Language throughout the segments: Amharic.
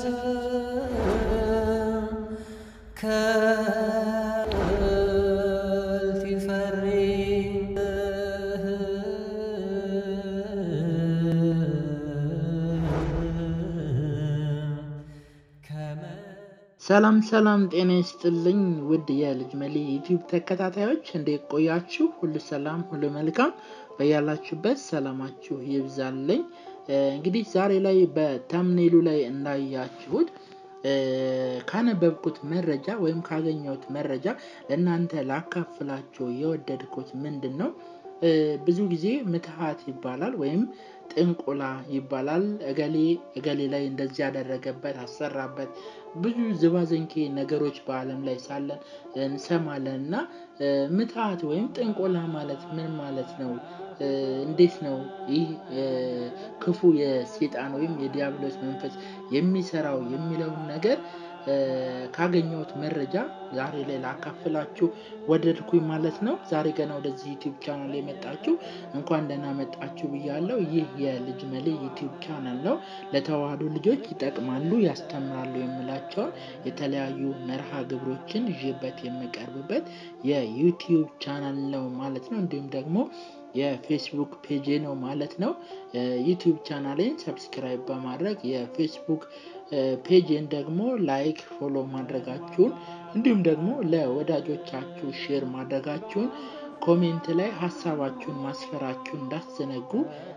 ሰላም ሰላም ጤና ይስጥልኝ ውድ የልጅ መሊ ዩቲዩብ ተከታታዮች እንዴት ቆያችሁ? ሁሉ ሰላም ሁሉ መልካም በያላችሁበት ሰላማችሁ ይብዛልኝ። እንግዲህ ዛሬ ላይ በተምኔሉ ላይ እንዳያችሁት ካነበብኩት መረጃ ወይም ካገኘሁት መረጃ ለእናንተ ላካፍላችሁ የወደድኩት ምንድን ነው? ብዙ ጊዜ ምትሃት ይባላል ወይም ጥንቆላ ይባላል። እገሌ እገሌ ላይ እንደዚህ ያደረገበት አሰራበት ብዙ ዝባዘንኬ ነገሮች በዓለም ላይ ሳለን እንሰማለን እና ምትሃት ወይም ጥንቆላ ማለት ምን ማለት ነው? እንዴት ነው ይህ ክፉ የሴጣን ወይም የዲያብሎስ መንፈስ የሚሰራው የሚለውን ነገር ካገኘሁት መረጃ ዛሬ ላይ ላካፍላችሁ ወደድኩኝ ማለት ነው። ዛሬ ገና ወደዚህ ዩቲዩብ ቻናል የመጣችሁ እንኳን ደህና መጣችሁ ብያለሁ። ይህ የልጅ መሌ ዩቲዩብ ቻናል ነው። ለተዋህዶ ልጆች ይጠቅማሉ፣ ያስተምራሉ የምላቸውን የተለያዩ መርሃ ግብሮችን ይዤበት የምቀርብበት የዩቲዩብ ቻናል ነው ማለት ነው። እንዲሁም ደግሞ የፌስቡክ ፔጅ ነው ማለት ነው። ዩቲዩብ ቻናሌን ሰብስክራይብ በማድረግ የፌስቡክ ፔጅን ደግሞ ላይክ ፎሎ ማድረጋችሁን እንዲሁም ደግሞ ለወዳጆቻችሁ ሼር ማድረጋችሁን ኮሜንት ላይ ሀሳባችሁን ማስፈራችሁን እንዳትዘነጉ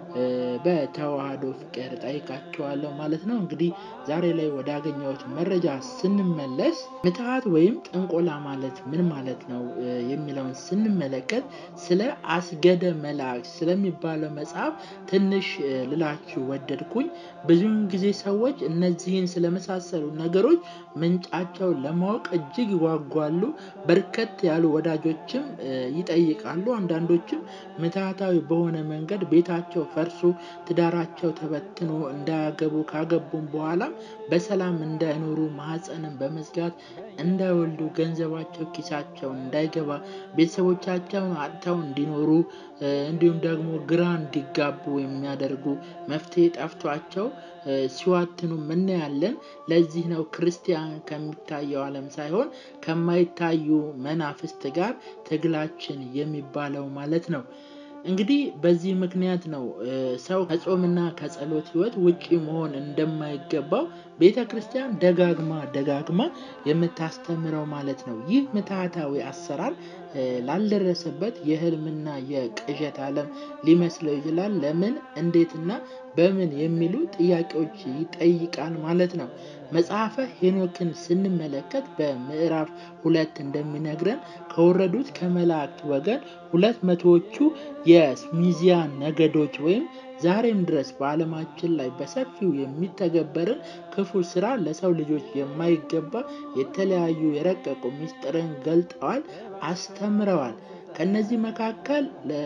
በተዋህዶ ፍቅር ጠይቃችኋለሁ ማለት ነው። እንግዲህ ዛሬ ላይ ወዳገኘሁት መረጃ ስንመለስ ምትሃት ወይም ጥንቆላ ማለት ምን ማለት ነው የሚለውን ስንመለከት ስለ አስገደ መላእክት ስለሚባለው መጽሐፍ ትንሽ ልላችሁ ወደድኩኝ። ብዙውን ጊዜ ሰዎች እነዚህን ስለመሳሰሉ ነገሮች ምንጫቸው ለማወቅ እጅግ ይጓጓሉ። በርከት ያሉ ወዳጆችም ይጠይቃሉ። አንዳንዶችም ምትሃታዊ በሆነ መንገድ ቤታቸው ፈርሶ ትዳራቸው ተበትኖ እንዳያገቡ ካገቡም በኋላም በሰላም እንዳይኖሩ ማህፀንን በመዝጋት እንዳይወልዱ ገንዘባቸው ኪሳቸው እንዳይገባ ቤተሰቦቻቸውን አጥተው እንዲኖሩ እንዲሁም ደግሞ ግራ እንዲጋቡ የሚያደርጉ መፍትሄ ጠፍቷቸው ሲዋትኑ እናያለን። ለዚህ ነው ክርስቲያን ከሚታየው ዓለም ሳይሆን ከማይታዩ መናፍስት ጋር ትግላችን የሚባለው ማለት ነው። እንግዲህ በዚህ ምክንያት ነው ሰው ከጾምና ከጸሎት ህይወት ውጪ መሆን እንደማይገባው ቤተ ክርስቲያን ደጋግማ ደጋግማ የምታስተምረው ማለት ነው። ይህ ምትሃታዊ አሰራር ላልደረሰበት የህልምና የቅዠት ዓለም ሊመስለው ይችላል። ለምን እንዴትና በምን የሚሉ ጥያቄዎች ይጠይቃል ማለት ነው። መጽሐፈ ሄኖክን ስንመለከት በምዕራፍ ሁለት እንደሚነግረን ከወረዱት ከመላእክት ወገን ሁለት መቶዎቹ የሚዚያ ነገዶች ወይም ዛሬም ድረስ በዓለማችን ላይ በሰፊው የሚተገበርን ክፉ ስራ ለሰው ልጆች የማይገባ የተለያዩ የረቀቁ ምስጢርን ገልጠዋል፣ አስተምረዋል። ከነዚህ መካከል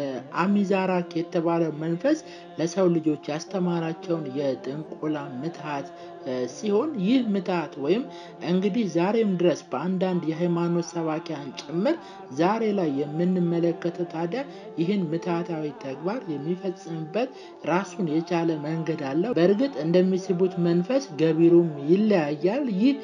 ለአሚዛራክ የተባለው መንፈስ ለሰው ልጆች ያስተማራቸውን የጥንቆላ ምትሃት ሲሆን ይህ ምትሃት ወይም እንግዲህ ዛሬም ድረስ በአንዳንድ የሃይማኖት ሰባኪያን ጭምር ዛሬ ላይ የምንመለከተው ታዲያ ይህን ምትሃታዊ ተግባር የሚፈጽምበት ራሱን የቻለ መንገድ አለው። በእርግጥ እንደሚስቡት መንፈስ ገቢሩም ይለያያል። ይህ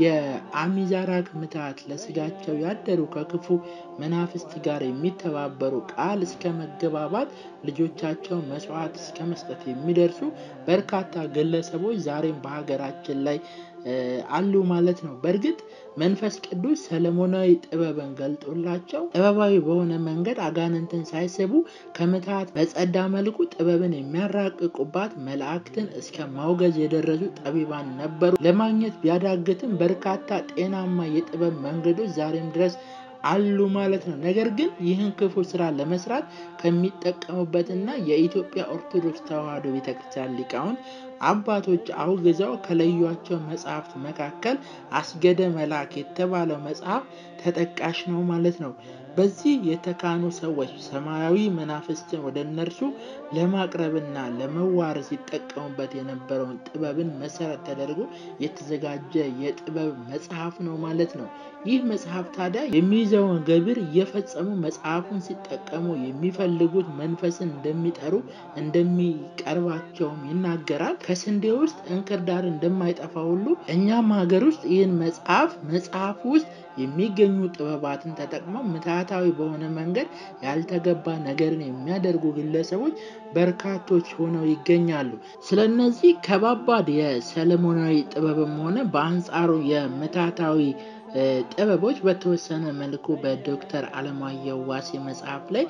የአሚዛራክ ምትሃት ለስጋቸው ያደሩ ከክፉ መናፍስት ጋር የሚተባበሩ ቃል እስከ መገባባት ልጆቻቸው መስዋዕት እስከ መስጠት የሚደርሱ በርካታ ግለሰቦች ዛሬም በሀገራችን ላይ አሉ ማለት ነው። በእርግጥ መንፈስ ቅዱስ ሰለሞናዊ ጥበብን ገልጦላቸው ጥበባዊ በሆነ መንገድ አጋንንትን ሳይስቡ ከምትሃት በጸዳ መልኩ ጥበብን የሚያራቅቁባት መላእክትን እስከ ማውገዝ የደረሱ ጠቢባን ነበሩ። ለማግኘት ቢያዳግትም በርካታ ጤናማ የጥበብ መንገዶች ዛሬም ድረስ አሉ ማለት ነው። ነገር ግን ይህን ክፉ ስራ ለመስራት ከሚጠቀሙበትና የኢትዮጵያ ኦርቶዶክስ ተዋሕዶ ቤተክርስቲያን ሊቃውንት አባቶች አውግዘው ከለዩቸው መጽሐፍት መካከል አስገደ መልአክ የተባለው መጽሐፍ ተጠቃሽ ነው ማለት ነው። በዚህ የተካኑ ሰዎች ሰማያዊ መናፍስትን ወደ እነርሱ ለማቅረብና ለመዋረስ ሲጠቀሙበት የነበረውን ጥበብን መሰረት ተደርጎ የተዘጋጀ የጥበብ መጽሐፍ ነው ማለት ነው። ይህ መጽሐፍ ታዲያ የሚይዘውን ገቢር እየፈጸሙ መጽሐፉን ሲጠቀሙ የሚፈልጉት መንፈስን እንደሚጠሩ እንደሚቀርባቸውም ይናገራል። ከስንዴ ውስጥ እንክርዳድ እንደማይጠፋ ሁሉ እኛም ሀገር ውስጥ ይህን መጽሐፍ መጽሐፍ ውስጥ የሚገኙ ጥበባትን ተጠቅመው ምትሃታዊ በሆነ መንገድ ያልተገባ ነገርን የሚያደርጉ ግለሰቦች በርካቶች ሆነው ይገኛሉ። ስለነዚህ ከባባድ የሰለሞናዊ ጥበብም ሆነ በአንጻሩ የምትሃታዊ ጥበቦች በተወሰነ መልኩ በዶክተር አለማየሁ ዋሴ መጽሐፍ ላይ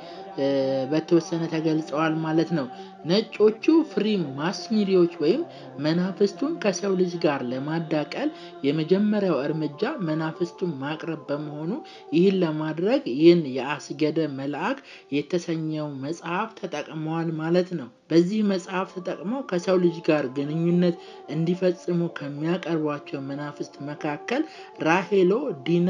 በተወሰነ ተገልጸዋል ማለት ነው። ነጮቹ ፍሪ ማስሚሪዎች ወይም መናፍስቱን ከሰው ልጅ ጋር ለማዳቀል የመጀመሪያው እርምጃ መናፍስቱን ማቅረብ በመሆኑ ይህን ለማድረግ ይህን የአስገደ መልአክ የተሰኘው መጽሐፍ ተጠቅመዋል ማለት ነው። በዚህ መጽሐፍ ተጠቅመው ከሰው ልጅ ጋር ግንኙነት እንዲፈጽሙ ከሚያቀርቧቸው መናፍስት መካከል ራሄሎ፣ ዲና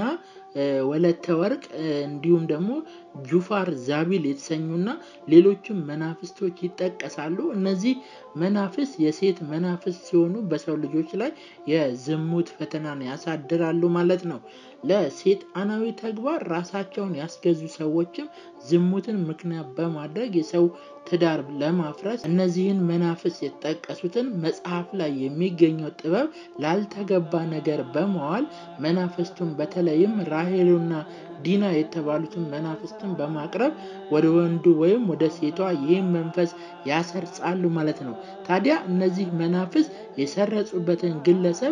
ወለተ ወርቅ እንዲሁም ደግሞ ጁፋር ዛቢል የተሰኙና ሌሎችም መናፍስቶች ይጠቀሳሉ። እነዚህ መናፍስት የሴት መናፍስት ሲሆኑ በሰው ልጆች ላይ የዝሙት ፈተናን ያሳድራሉ ማለት ነው። ለሴጣናዊ ተግባር ራሳቸውን ያስገዙ ሰዎችም ዝሙትን ምክንያት በማድረግ የሰው ትዳር ለማፍረስ እነዚህን መናፍስት የተጠቀሱትን መጽሐፍ ላይ የሚገኘው ጥበብ ላልተገባ ነገር በመዋል መናፍስቱን በተለይም ራሄሎና ዲና የተባሉትን መናፍስትን በማቅረብ ወደ ወንዱ ወይም ወደ ሴቷ ይህን መንፈስ ያሰርጻሉ ማለት ነው። ታዲያ እነዚህ መናፍስት የሰረጹበትን ግለሰብ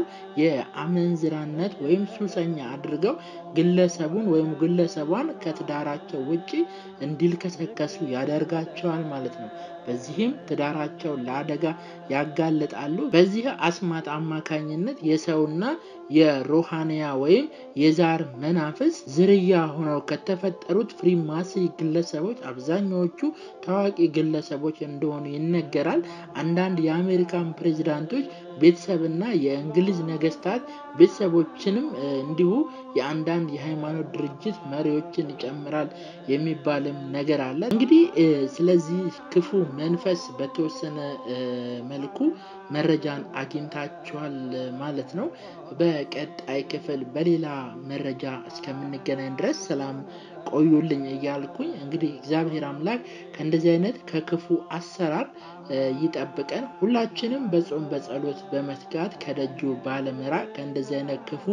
የአመንዝራነት ወይም ሱሰኛ አድርገው ግለሰቡን ወይም ግለሰቧን ከትዳራቸው ውጪ እንዲልከሰከሱ ያደርጋቸዋል ማለት ነው። በዚህም ትዳራቸው ለአደጋ ያጋልጣሉ። በዚህ አስማት አማካኝነት የሰውና የሮሃንያ ወይም የዛር መናፍስ ዝርያ ሆነው ከተፈጠሩት ፍሪማሲ ግለሰቦች አብዛኛዎቹ ታዋቂ ግለሰቦች እንደሆኑ ይነገራል። አንዳንድ የአሜሪካን ፕሬዚዳንቶች ቤተሰብና የእንግሊዝ ነገስታት ቤተሰቦችንም እንዲሁ የአንዳንድ የሃይማኖት ድርጅት መሪዎችን ይጨምራል የሚባልም ነገር አለ። እንግዲህ ስለዚህ ክፉ መንፈስ በተወሰነ መልኩ መረጃን አግኝታችኋል ማለት ነው። በቀጣይ ክፍል በሌላ መረጃ እስከምንገናኝ ድረስ ሰላም ቆዩልኝ እያልኩኝ እንግዲህ እግዚአብሔር አምላክ ከእንደዚህ አይነት ከክፉ አሰራር ይጠብቀን። ሁላችንም በጾም በጸሎት በመትጋት ከደጁ ባለመራቅ ከእንደዚህ አይነት ክፉ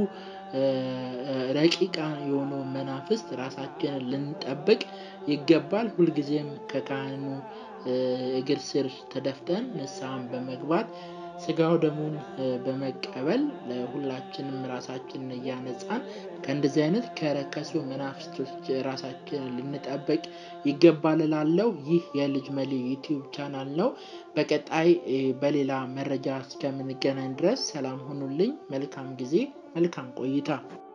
ረቂቃ የሆኑ መናፍስት ራሳችንን ልንጠብቅ ይገባል። ሁልጊዜም ከካህኑ እግር ስር ተደፍተን ንስሐን በመግባት ስጋው ደሙን በመቀበል ሁላችንም ራሳችንን እያነጻን ከእንደዚህ አይነት ከረከሱ መናፍስቶች ራሳችንን ልንጠብቅ ይገባል እላለሁ። ይህ የልጅ መሊ ዩቲዩብ ቻናል ነው። በቀጣይ በሌላ መረጃ እስከምንገናኝ ድረስ ሰላም ሁኑልኝ። መልካም ጊዜ፣ መልካም ቆይታ